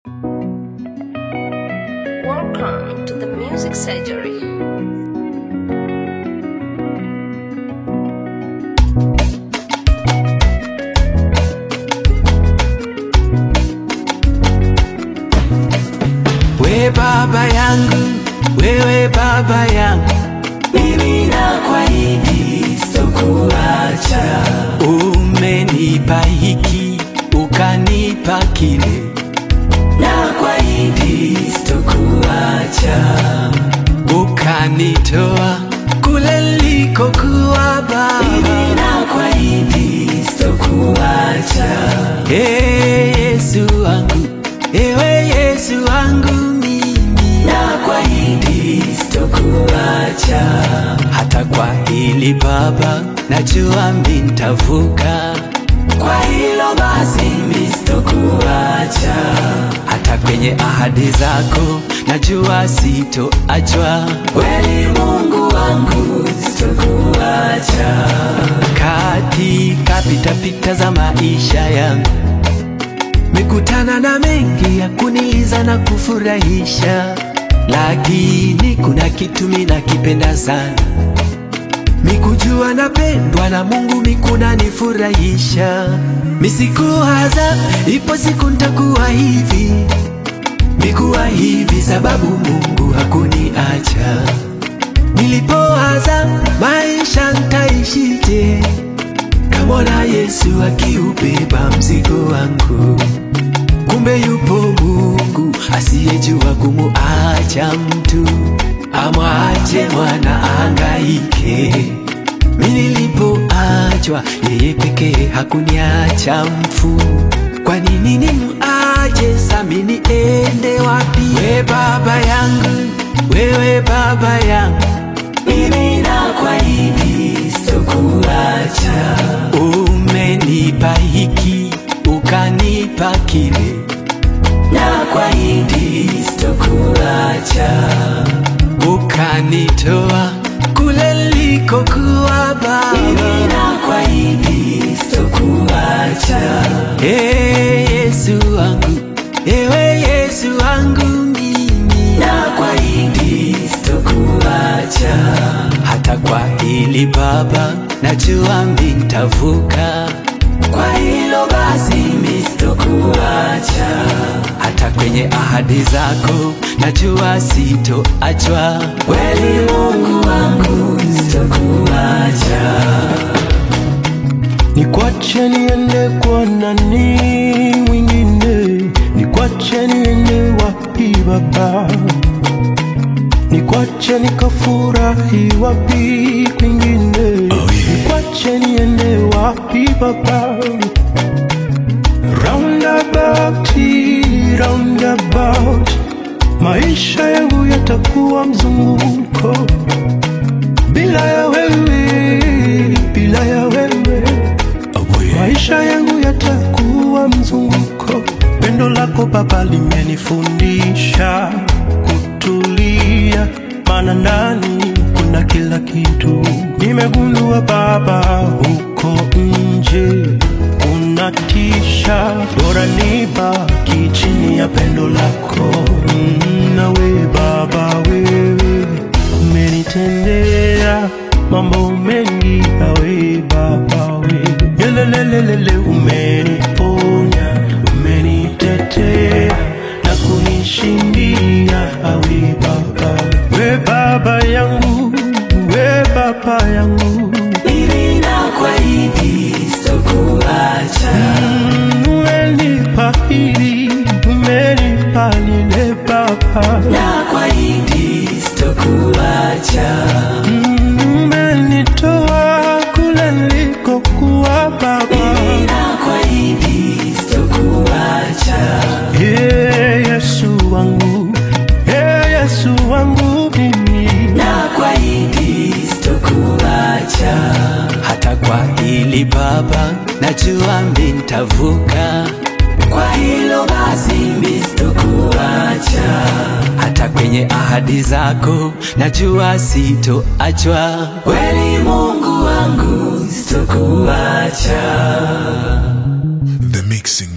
Welcome to the Music Surgery. We baba yangu, wewe baba yangu, mimi nakuahidi sitokuacha. Umenipa hiki ukanipa kile, nakuahidi sitokuacha. Ukanitoa kule nilikokuwa baba, mimi nakuahidi sitokuacha. Hey, Yesu wangu, ewe Yesu wangu mimi nakuahidi sitokuacha. Hata kwa hili Baba, najua mimi nitavuka. Kwa hilo basi mimi sitokuacha. Hata kwenye ahadi zako najua sitoachwa. Kweli Mungu wangu sitokuacha. Katika pitapita za maisha yangu Mekutana na mengi ya kuniliza na kufurahisha, lakini kuna kitu mimi nakipenda sana, mikujua napendwa na Mungu, mikuna nifurahisha. Misikuwaza ipo siku ntakuwa hivi, mikuwa hivi sababu Mungu hakuniacha. Nilipowaza maisha ntaishije, kamwona Yesu akiubeba mzigo wangu. Kumbe yupo Mungu asiyejua kumuacha mtu, amwache mwana ahangaike. Mimi nilipoachwa, yeye pekee hakuniacha mfu. Kwa nini nimuache sami niende wapi? We baba yangu, wewe baba yangu, mimi nakuahidi sitokuacha. Umenipa hiki ukanipa kile, nakuahidi sitokuacha. Ukanitoa kule nilikokuwa baba, mimi nakuahidi sitokuacha. Hey, Yesu wangu, ewe Yesu wangu mimi nakuahidi sitokuacha. Hata kwa hili Baba, najua mimi nitavuka. Kwa hilo basi mimi sitokuacha. Hata kwenye ahadi zako najua sitoachwa. Kweli Mungu wangu sitokuacha. Nikwache niende kwa nani mwingine? Nikwache niende wapi Baba? Nikwache nikafurahi wapi kwingine? Nikwache niende wapi Baba? Roundabout, roundabout, maisha yangu yatakuwa mzunguko bila ya wewe, bila ya wewe maisha yangu yatakuwa mzunguko. Pendo lako Baba limenifundisha kutulia, maana ndani kuna kila kitu. Nimegundua Baba, huko nje unatisha, bora nibaki chini ya pendo lako. Mm, nawe Baba, wewe umenitendea mambo mengi, awe Baba we Yelelelelele, umeniponya, umenitetea na kunishindia, awe Baba we Baba yangu, we Baba yangu Mimi nakuahidi sitokuacha. Mm, umenipa hili, umenipa lile Baba Nakuahidi sitokuacha. Mm, umenitoa kule nilikokuwa Baba Mimi nakuahidi sitokuacha. Hey, Yesu wangu, hey, Yesu wangu mimi Nakuahidi sitokuacha. Hata kwa hili Baba, najua mimi nitavuka. Kwa hilo basi mimi sitokuacha. Hata kwenye ahadi zako najua sitoachwa. Kweli Mungu wangu sitokuacha. The Mixing